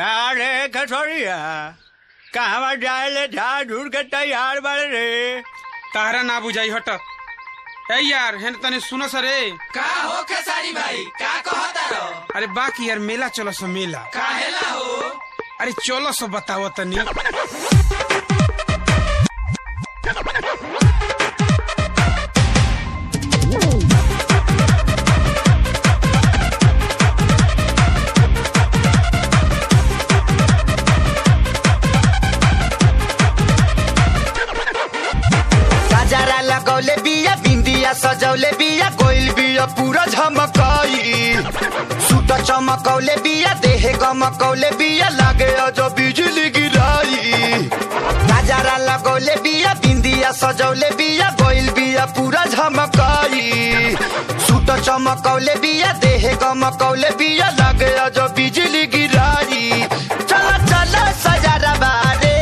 अरे कसौड़िया कहवा जाए ले झाड़ झूड़ के तैयार बाड़े रे तारा ना बुझाई हट ए यार हेन तने सुनो सरे का हो खेसारी भाई का कहता रहो अरे बाकी यार मेला चलो सो मेला काहेला हो अरे चलो सो बताओ तनी गजरा लगौले बिया बिंदिया सजौले बिया कोइल बिया पूरा झमकाई सूट चमकौले बिया देह गमकौले बिया लागे अजो बिजली गिराई गजरा लगौले बिया बिंदिया सजौले बिया कोइल बिया पूरा झमकाई सूट चमकौले बिया देह गमकौले बिया लागे अजो बिजली गिराई चला चला सजरा बारे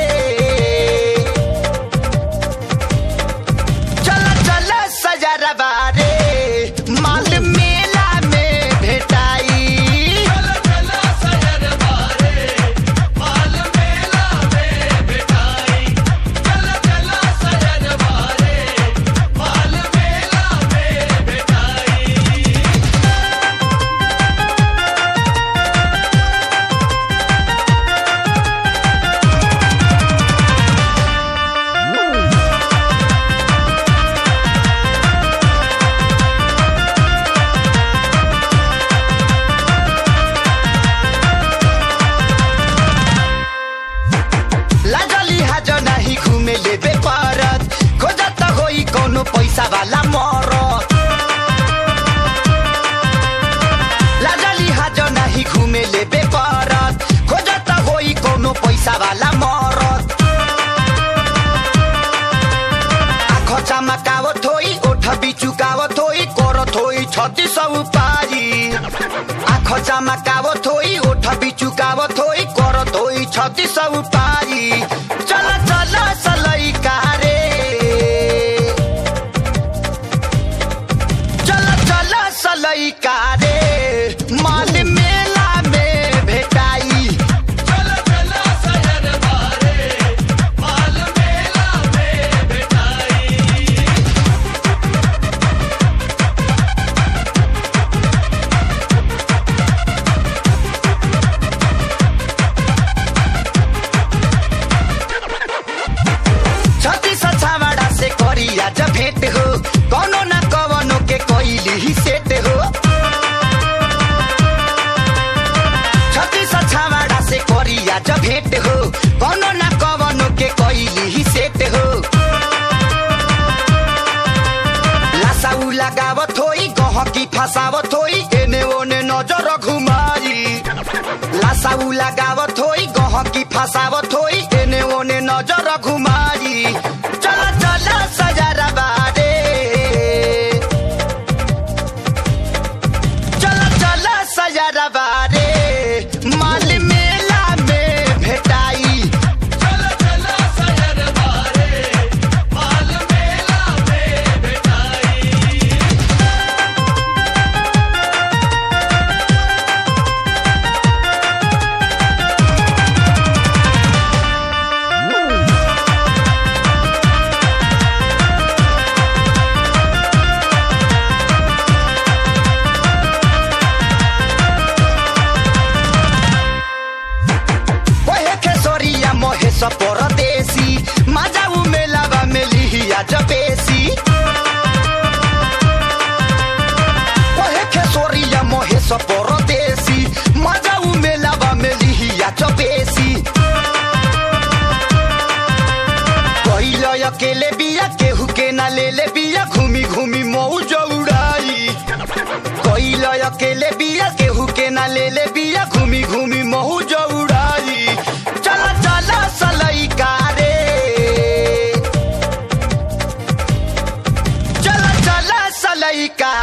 चला चला सजरा बारे माल मेला में भेटाई चला चला सजर बारे माल मेला में बिठाई चला चला सजर बारे माल मेला में बिठाई लागली हाज नाही घुमे लेबे परत खोजत होई कोनो पैसा वाला मरत लागली हाज नाही घुमे लेबे परत खोजत होई कोनो पैसा वाला मरत आँख चमकावत होई ओठ बिचुकावत होई करत होई छत्ती सब पारी आँख चमकावत होई ओठ बिचुकावत होई करत होई छत्ती सब पारी चल चल सलई कारे चल चल सलई कारे माल मेला में भेटाई चला चला सजर बारे माल मेला में बिठाई छत्ती छावाड़ा से करिया जब भेंट हो कोनो न कवनो के कोइली ही सेट हो छत्ती छावाड़ा से करिया जब भेंट हो कोनो न कवनो के कोइली ही सेट हो लासाउ लगावत होई गहकी फसावत होई एने ओने नजर घुमाई लासाउ लगावत होई गहकी फसावत होई एने ओने नजर घुमाई चल चल सजरा बारे चल चल सजरा बारे माल मेला में भेटाई चला चला सजर बारे माल मेला में बिठाई ओहे खेसरिया महेश परदेसी माजाउ मेलावा मेलिया जबेसी ओहे खेसरिया महेश परदेसी माजाउ मेलावा मेलिया जबेसी पहिल अकेले बिया केहू के ना ले ले बिया घूमी घूमी मौज उड़ाई कोइल अकेले बिया केहू के ना ले ले बिया घूमी घूमी महू जो उड़ाई चल चल सलई कारे चल चल सलई का